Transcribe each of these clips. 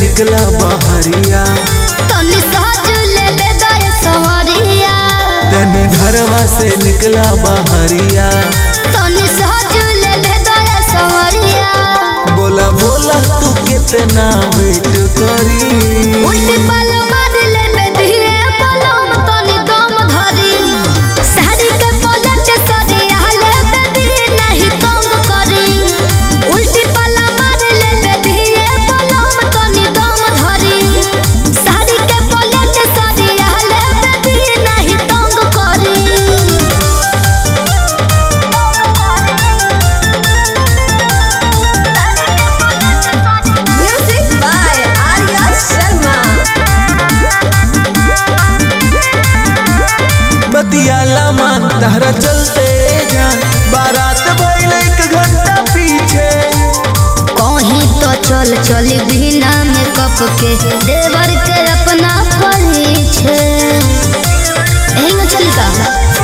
निकला बहरिया तनी सहज ले ले दे सवरिया तनी घरवा से निकला बहरिया तनी सहज ले ले दे सवरिया बोला बोला तू कितना वेट करी उल्टी पल मार ले ले धीरे पलम तनी दम धरी साड़ी के पलट सरिया ले ले धीरे नहीं तंग करी उल्टी पल मार ले ले धीरे पलम तनी दम धरी साड़ी के पलट सरिया ले ले धीरे नहीं तंग करी Music by Arya Sharma. बतियाला मान तहरा चलते जान बारात भइल एक घंटा पीछे कहीं तो चल चल बिना मेकअप के देवर के अपना परिछे एही में चली का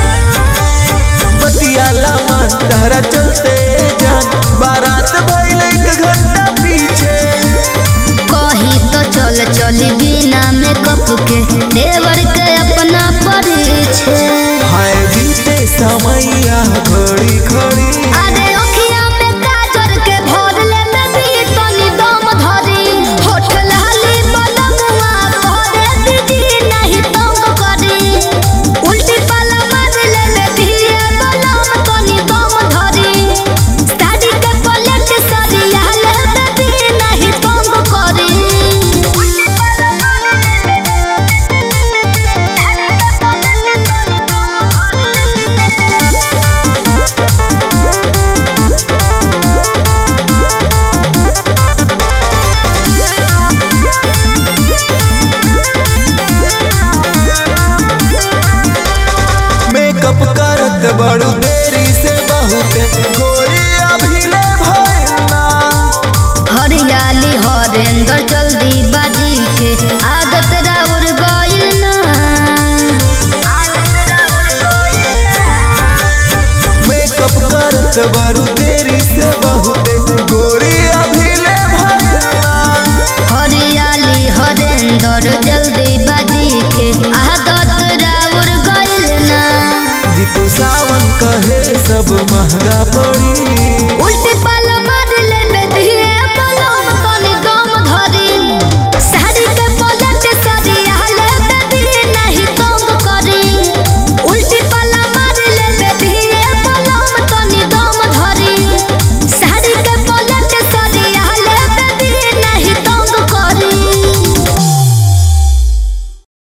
बतियाला मान तहरा चलते जान बारात भइल एक घंटा पीछे कहीं तो चल चल बिना मेकअप के देवर के अपना परिछे हाय बीते समैया घड़ी घड़ी अरे ओखिया में काजर के भर ले नदी तनी दम धरी होठ लाली बलमुआ भरे दीदी नहीं तंग करी उल्टी पाला मार ले ले धीरे बलम तनी दम धरी साड़ी के पलट सरिया ले दीदी नहीं तंग करी उल्टी पाला मार ले मेकअप करत बड़ू देरी से बहुत गोरी अभी ले भइला हरियाली हरेंद्र जल्दी बाजी के आदत राउर गइल ना मेकअप करत बड़ू देरी से बहुत गोरी अभी ले भइला हरियाली हरेंद्र जल्दी बाजी के आदत राउर गइल ना जीतू सावन कहे सब महंगा पड़ी उल्टी पर